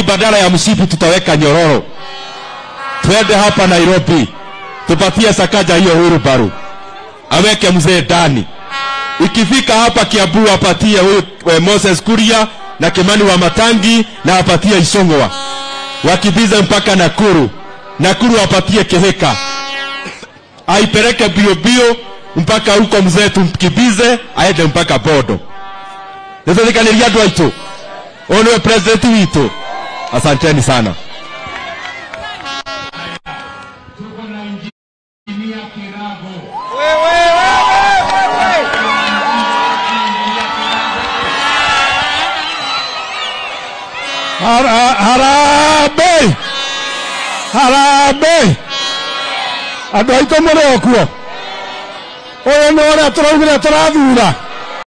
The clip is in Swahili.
badala ya mshipi tutaweka nyororo. Twende hapa Nairobi, tupatie Sakaja hiyo hurubaru, aweke mzee ndani. Ikifika hapa Kiambu apatie huyu eh, Moses Kuria na Kimani wa Matangi na apatie Isongwa, wakibize mpaka Nakuru. Nakuru apatie Keheka, aipeleke bio bio mpaka huko mzee tumkibize aende mpaka Bodo. Nĩtũthikaniria andũ aitũ ũyũ nĩwe president witũ asanteni sana tuko na injinia Kirago. Hara- harambĩ harambĩ andũ aitũ mũrĩ o kuo ũyũ nĩ ũrĩa tũraugire tũrathura